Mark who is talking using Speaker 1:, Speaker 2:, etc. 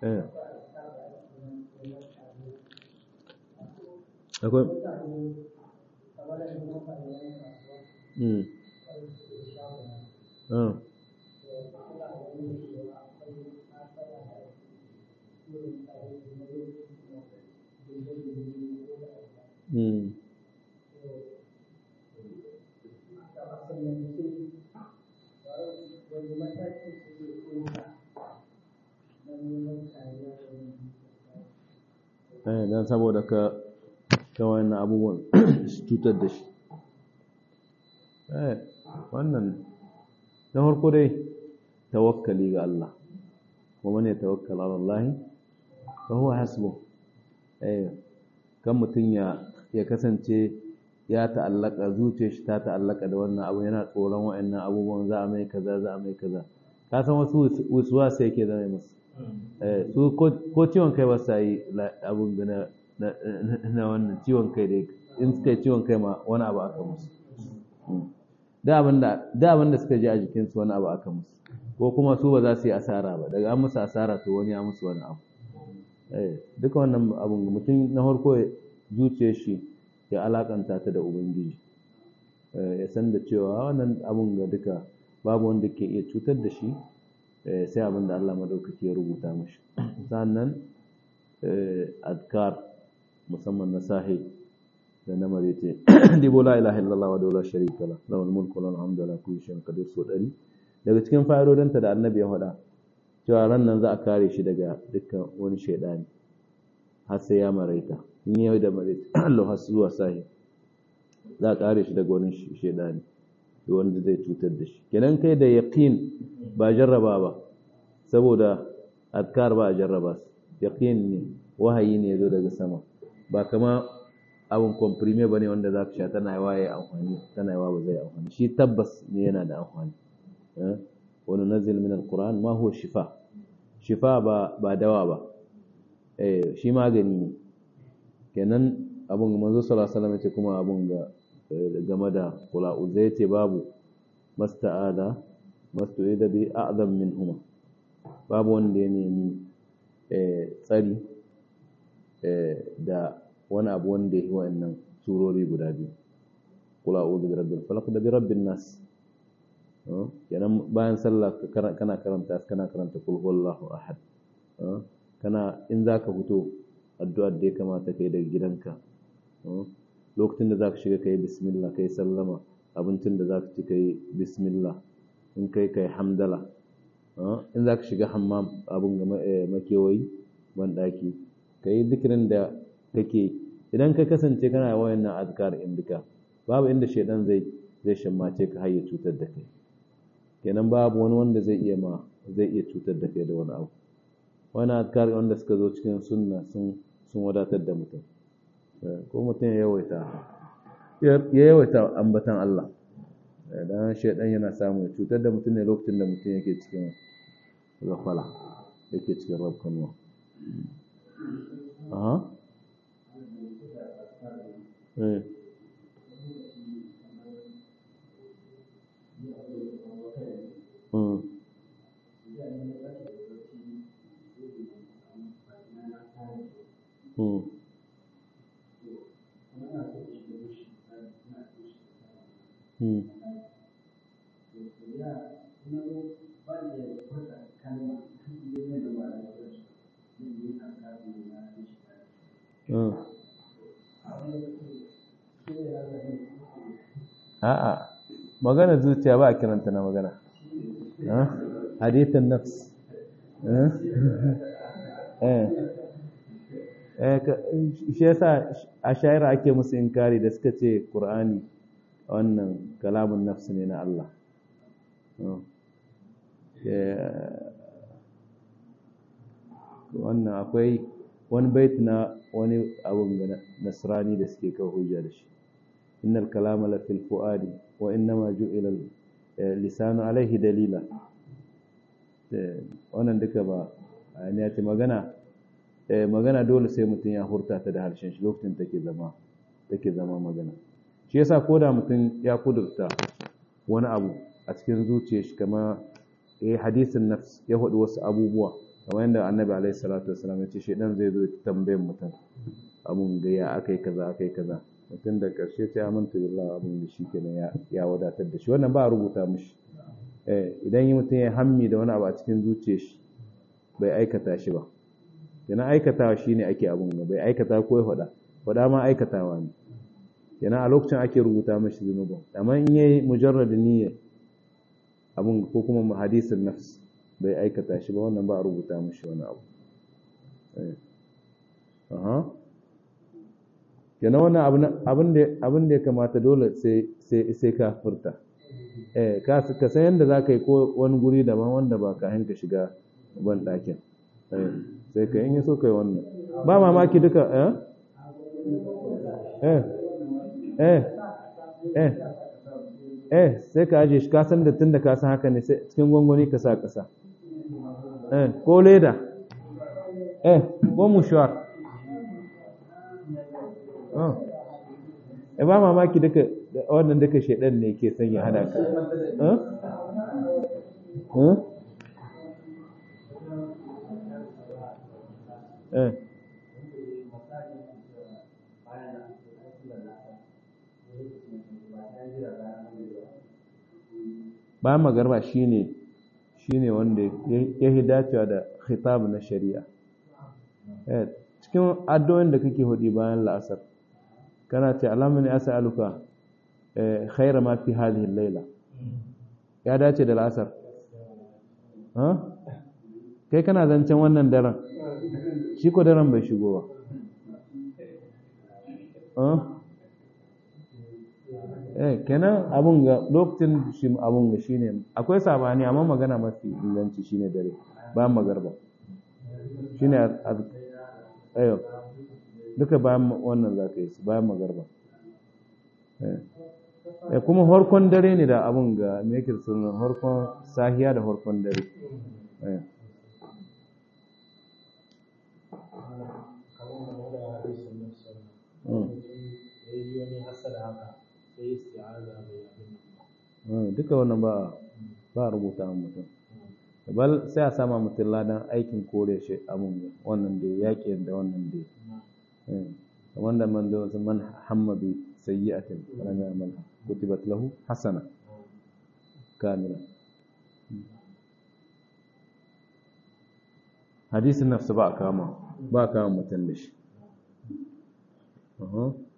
Speaker 1: eh akwai mm ah mm eh dan saboda ka ka wannan abubuwan su cutar da shi eh wannan na farko dai tawakkali ga Allah kuma ne tawakkal ala Allah fa huwa hasbu eh kan mutun ya ya kasance ya ta'allaka zuciyar shi ta ta'allaka da wannan abu yana tsoron wa'annan abubuwan za a mai kaza za a mai kaza ka san wasu wasuwa sai yake zama musu eh su ko ciwon kai ba sa yi abun na na wannan ciwon kai dai in suka yi ciwon kai ma wani abu aka musu da abin da suka ji a jikinsu wani abu aka musu ko kuma su ba za su yi asara ba daga an musu asara to wani ya musu wani abu duka wannan abin mutum na farko zuciyar shi ya alakanta ta da ubangiji ya san da cewa wannan abin ga duka babu wanda ke iya cutar da shi sai abin da Allah madaukaki ya rubuta mashi sannan adkar musamman na sahi da na marece dibo la ilaha illallah wa la sharika la lahul mulku wa lahul hamdu ala kulli shay'in qadir so dari daga cikin fa'idodinta da annabi ya faɗa cewa ran nan za a kare shi daga dukkan wani shaidani har sai ya maraita in yau da maraita Allah har zuwa sahi za a kare shi daga wani shaidani da wanda zai cutar da shi kenan kai da yaqin ba jarraba ba saboda adkar ba a jarraba su yaqin ne wahayi ne zo daga sama ba kama abin komprime ba ne wanda za ka sha tana yawa ya amfani tana yawa ba zai amfani shi tabbas ne yana da amfani wani nazil min alquran ma huwa shifa shifa ba ba dawa ba eh shi magani ne kenan abun manzo sallallahu alaihi wasallam ce kuma abun ga game da kula uzai ce babu masta'ada mastu'ida bi a'zam minhuma babu wanda ya nemi tsari da wani abu wanda ya yi wa'annan surori guda biyu kula a'udhu bi rabbil falaq da bi rabbin nas kenan bayan sallah kana karanta kana karanta kul huwallahu ahad kana in zaka fito addu'ar da ya kamata kai daga gidanka lokacin da zaka shiga kai bismillah kai sallama abincin da zaka ci kai bismillah in kai kai hamdala in zaka shiga hammam abun ga makewayi ban daki kai zikirin da kake idan ka kasance kana wayannan azkar in duka babu inda shedan zai zai shammace ka har ya cutar da kai kenan babu wani wanda zai iya ma zai iya cutar da kai da wani abu wani azkar wanda suka zo cikin sunna sun sun wadatar da mutum ko mutum ya yawaita ya yawaita ambatan Allah dan shedan yana samu ya cutar da mutum ne lokacin da mutum yake cikin gafala yake cikin rabkanuwa aha eh A'a, magana zuciya ba a kiranta na magana. Hadithin nafs. Shi yasa a shayar ake musu inkari da suka ce Ƙur'ani wannan kalamun nafs ne na Allah. Wannan akwai wani bait na wani abun ga nasrani da suke kawo hujja da shi. innal kalama la fil fuadi wa innama ju'ila lisanu alaihi dalila wannan duka ba ya ce magana magana dole sai mutum ya hurta ta da harshen shi lokacin take zama take zama magana shi yasa ko da mutum ya kudurta wani abu a cikin zuciyar shi kama eh hadisin nafs ya faɗi wasu abubuwa kamar yadda annabi alaihi salatu wasallam ya ce shedan zai zo ya tambaye mutum abun ga ya akai kaza akai kaza mutum da karshe sai amintu billah abun da shi kenan ya ya wadatar da shi wannan ba a rubuta mishi eh idan yi mutum ya hammi da wani abu a cikin zuciyar shi bai aikata shi ba kenan aikatawa shine ake abun ga bai aikata ko ya faɗa faɗa ma aikatawa ne kenan a lokacin ake rubuta mashi zunubin amma in yayi mujarradin niyya abun ko kuma hadisin nafs bai aikata shi ba wannan ba a rubuta mashi wani abu aha kenan wannan abin da ya kamata dole sai ka furta eh ka san yadda za ka yi ko wani guri daban wanda ba ka hanka shiga ban ɗakin sai ka yi so ka yi wannan ba mamaki duka eh eh eh eh eh sai ka aje shi ka san da tun da ka san haka ne sai cikin gwangwani ka sa ƙasa eh ko leda eh ko mushuwar eh ba mamaki duka wannan duka shedan ne ke sanya hada ka eh eh bayan magarba shine shine wanda ya yi dacewa da khitab na shari'a cikin addu'o'in da kake hudi bayan la'asar kana ce alamani as'aluka khaira ma fi hadhihi al-laila ya dace da la'asar ha kai kana zancen wannan daren shi ko daren bai shigo ba eh kenan abun ga lokacin shi abun ga shine akwai sabani amma magana mafi inganci shine dare bayan magarba shine ayo duka bayan wannan zaka yi bayan magarba eh kuma horkon dare ne da abun ga me yake sunan horkon sahiya da horkon dare eh duka wannan ba ba rubuta mutum bal sai a sama mutum ladan aikin kore shi abun wannan da yaƙi da wannan da wanda man da wasu man hamma bi sayyi'atin lam ya'mal kutibat lahu hasana kamila hadisin nafsu ba kama ba kama mutum da shi